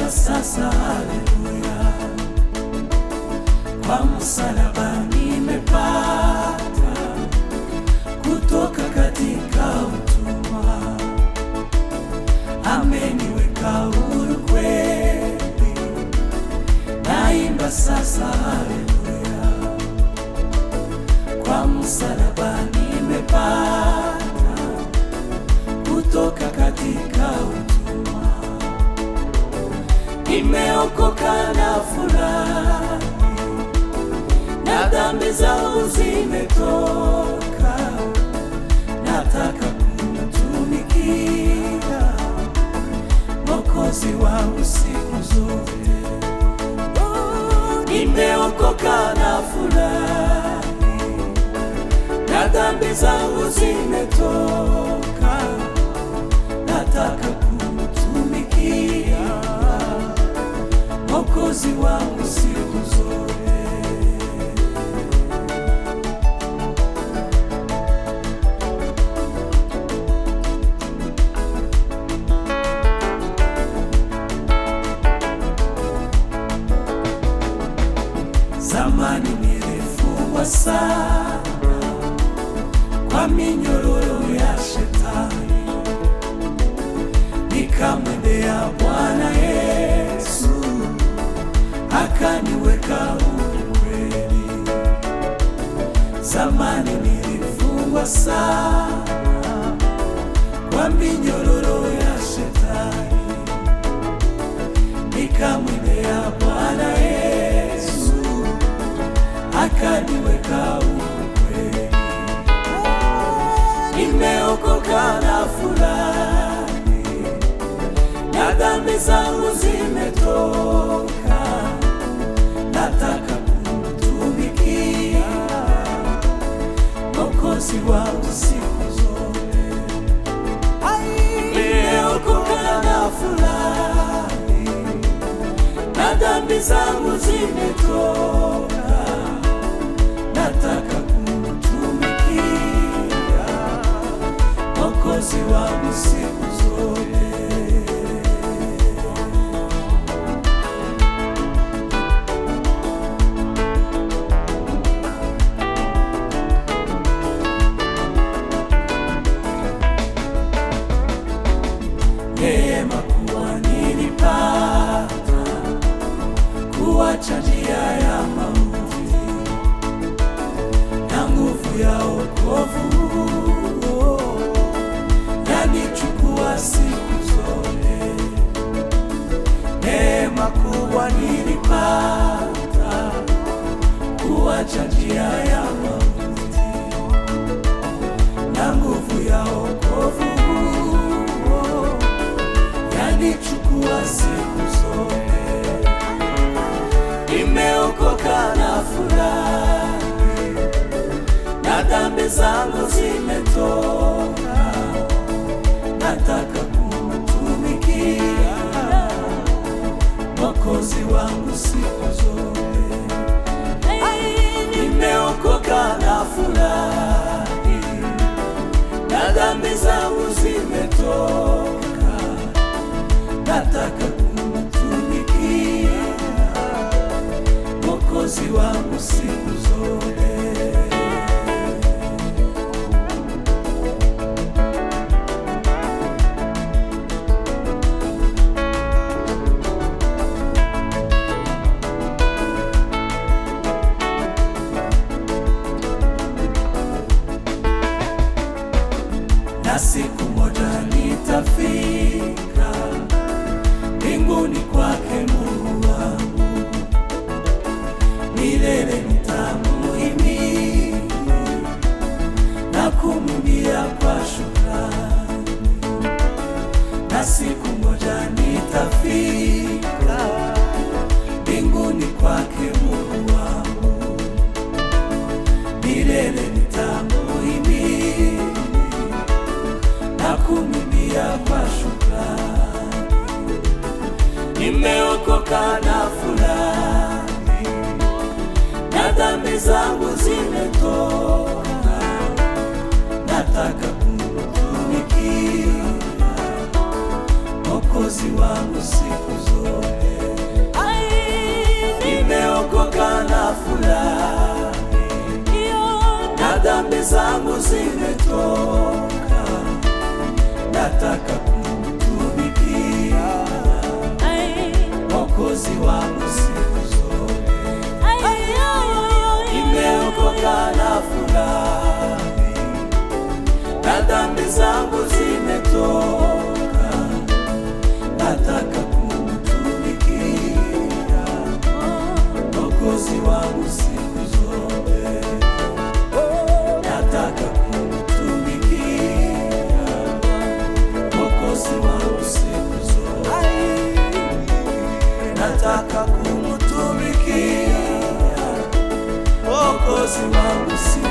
sasa haleluya, kwa msalaba nimepata kutoka katika utumwa, ameniweka huru kweli, naimba sasa haleluya, kwa msalaba nimepata kutoka katika utumwa, nimeokoka na furahi na dhambi zangu zimetoka, nataka kumtumikia Mwokozi wangu siku zote. Oh, Nimeokoka na furahi na dhambi zangu zimetoka, nataka kumtumikia Mwokozi wangu siku zote. Zamani nilifungwa sana kwa minyororo ya shetani, nikamwendea Bwana Yesu akaniweka huru kweli. Zamani nilifungwa sana kwa minyororo ya shetani, nikamwendea Bwana Yesu akaniweka huru kweli. Nimeokoka na furahi na dhambi zangu zimetoka, nataka kumtumikia Mwokozi wangu siku zote. Nimeokoka na furahi na dhambi zangu zimetoka, nataka kumtumikia Mwokozi wangu siku zote. Neema kuwa nilipata kuacha njia ya mauti na nguvu ya wokovu yanichukua siku zote. Neema kubwa nilipata kuacha njia ya mauti na nguvu ya wokovu yanichukua siku zote. Nimeokoka na furahi na dhambi zangu zimetoka, nataka kumtumikia Mwokozi wangu siku zote. Nimeokoka na furahi na dhambi zangu zimetoka, nataka kumtumikia Mwokozi wangu siku zote. na siku moja nitafika mbinguni kwake Mungu wangu, milele nitamuhimidi na kumwimbia kwa shukrani, na siku moja nitafika mbinguni kwake Mungu wangu, milele nitamuhimidi na kumwimbia kwa shukrani. Nimeokoka na furahi na dhambi zangu zimetoka, nataka kumtumikia Mwokozi wangu siku zote. zimetoka, nataka kumtumikia Mwokozi wangu siku zote. Nimeokoka na furahi, na dhambi zangu zimetoka, nataka kumtumikia Mwokozi wangu siku zote, nataka kumtumikia Mwokozi wangu siku zote, nataka kumtumikia Mwokozi wangu siku